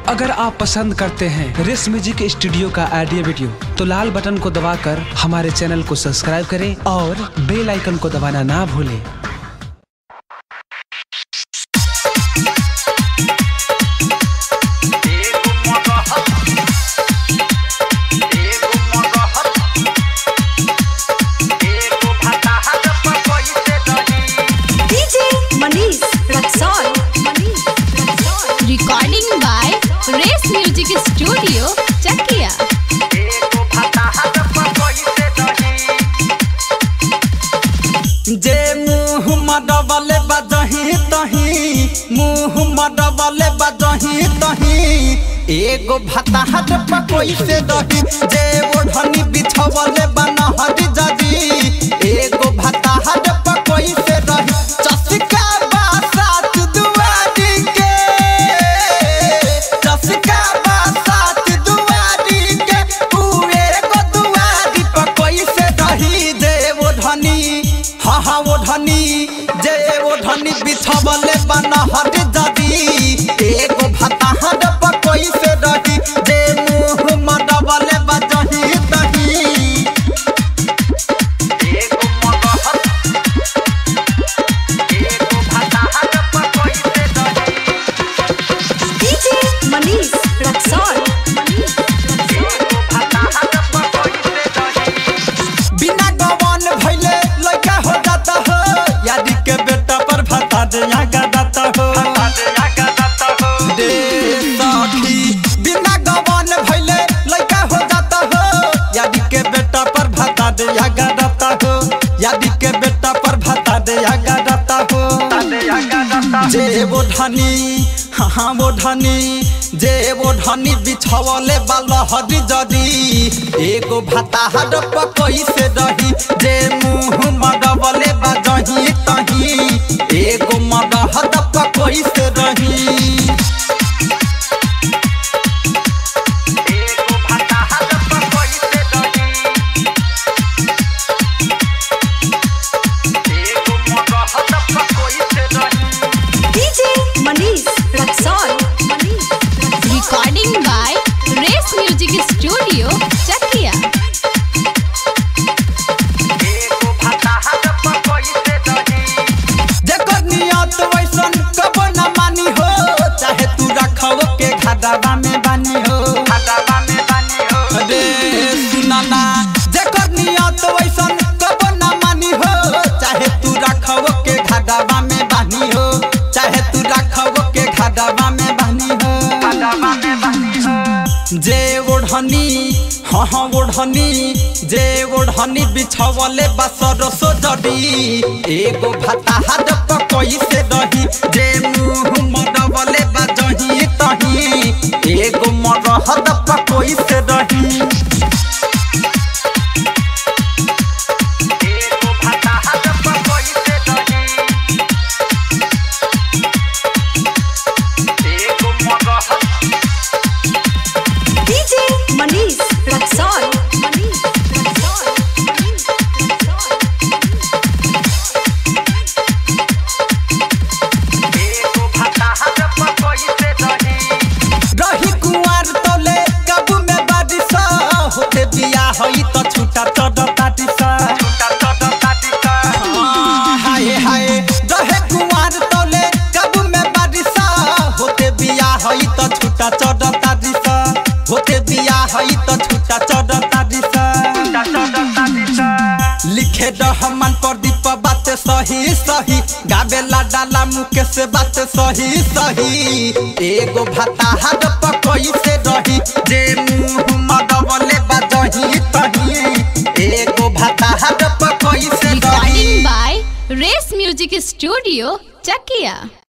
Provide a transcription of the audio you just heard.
अगर आप पसंद करते हैं रेस म्यूजिक स्टूडियो का ऑडियो वीडियो तो लाल बटन को दबाकर हमारे चैनल को सब्सक्राइब करें और बेल आइकन को दबाना ना भूलें DJ Manish Raxol. recording by Race Music Studio, Chakia. जे मुँह मडबले बजही तही मुँह मडबले बजही तही एगो भताहट पकोई से दही जे ओढ़नी बिछवले बनहरी जदी एगो भताहट पकोई से दही चसका बासात दुआरी के चसका बासात दुआरी के उ एगो दुआरी पकोई से दही जे ओढ़नी हाँ हाँ ओढ़नी जे ओढ़नी बिछवले बनहर जदी एगो भताहट पकोई से रही जे मुँह मडबले बजही दही एगो मगहर एगो भताहट पकोई से रही DJ Manish Raxol. बिना गवान भइले लइका हो जाता हो यादी के बेटा पर भता दे आगा जाता हो दे सखी बिना गवान भइले लइका हो जाता हो यादी के बेटा पर भता दे आगा जाता हो यादी के बेटा पर भता दे आगा जाता हो जे वो धनी हाँ हाँ वो धनी जे वो धनी बिछवले बालहरी जदी एगो भाताहर पकोई से रही जे मुँह मडबले बजही तही एगो मडहर पकोई से रही एगो भाताहर पकोई से रही एगो मडहर पकोई से रही DJ Manish Raxol. Recording by Race Music Studio, Chakia. जेकर नियत वैसन कबो न मानी हो चाहे तू रखव के घाटावा में बानी हो घाटावा में बानी हो रे सुनाना जेकर नियत वैसन कबो न मानी हो चाहे तू रखव के घाटावा में बानी हो चाहे तू रखव के घाटावा में बानी हो घाटावा में बानी हो जे ओढ़नी हाँ हाँ ओढ़नी जे ओढ़नी बिछवले बसर सो जडी एगो भताहट पकोई से रही जे मुँह मडबले बजही तही एगो मरहद पकोई से रही एगो भताहट पकोई से रही एगो मरहद DJ Manish Raxol. रही कुंवर तोले कबू में बारिश होते बिया हई त छूटा चढ़ ताटिस हाय हाय रहे कुंवर तोले कबू में बारिश होते बिया हई त छूटा चढ़ ताटिस होते बिया हई त छूटा चढ़ ताटिस लिखे रहमान प्रदीप बात सही सही गावेला डाला मुके से बात सही सही एगो भाताहर पकोई से रही जे मुँह मडबले बजही तही एगो भाताहर पकोई से रही Recording by Race Music Studio, Chakia.